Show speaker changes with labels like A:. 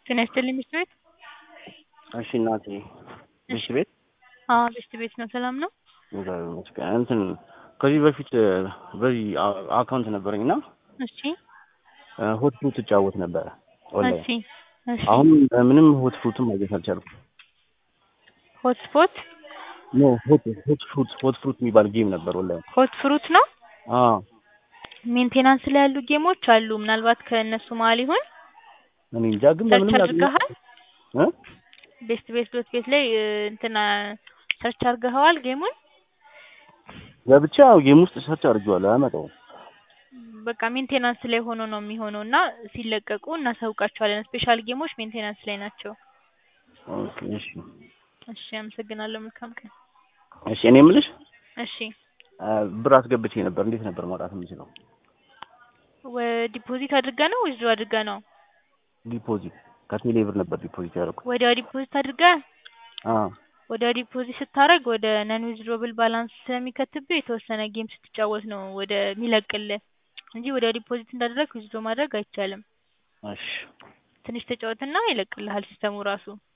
A: ጤና ይስጥልኝ ምሽት ቤት?
B: እሺ እናቴ ምሽት ቤት?
A: አዎ ምሽት ቤት ነው። ሰላም ነው?
B: እግዚአብሔር ይመስገን። እንትን ከዚህ በፊት በዚህ አካውንት ነበረኝ እና
A: እሺ
B: ሆት ፍሩት እጫወት ነበረ ኦንላይን።
A: እሺ እሺ
B: አሁን ምንም ሆት ፍሩትም ማግኘት አልቻልኩም።
A: ሆት ስፖት
B: ኖ ሆት ሆት ፍሩት ሆት ፍሩት የሚባል ጌም ነበር ኦንላይን።
A: ሆት ፍሩት ነው?
B: አዎ
A: ሜንቴናንስ ላይ ያሉ ጌሞች አሉ። ምናልባት ከእነሱ መሀል ይሆን?
B: እኔ እንጃ ግን
A: ሰርች
B: በምንም
A: አድርገሃል?
B: እ
A: ቤስት ቤስት ዶት ቤት ላይ እ፣ እንትና ሰርች አድርገኸዋል ጌሙን?
B: ገብቼ ያው ጌም ውስጥ ሰርች አድርጌዋለሁ አያመጣውም።
A: በቃ ሜንቴናንስ ላይ ሆኖ ነው የሚሆነው እና ሲለቀቁ እናሳውቃቸዋለን። ስፔሻል ጌሞች ሜንቴናንስ ላይ ናቸው።
B: ኦኬ እሺ
A: እሺ አመሰግናለሁ። መልካም ቀን።
B: እሺ እኔ የምልሽ
A: እሺ
B: አ፣ ብር አስገብቼ ነበር እንዴት ነበር ማውጣት የምችለው?
A: ዲፖዚት አድርገህ ነው ወይስ አድርገህ ነው?
B: ዲፖዚት ከቴሌ ብር ነበር ዲፖዚት ያደረኩት።
A: ወዲያው ዲፖዚት አድርገህ
B: አዎ
A: ወዲያው ዲፖዚት ስታደርግ ወደ ነን ዊዝድሮብል ባላንስ ስለሚከትብህ የተወሰነ ጌም ስትጫወት ነው ወደ ሚለቅልህ እንጂ ወዲያው ዲፖዚት እንዳደረግ ዊዝድሮ ማድረግ አይቻልም።
B: እሺ
A: ትንሽ ተጫወትና ይለቅልሃል ሲስተሙ ራሱ።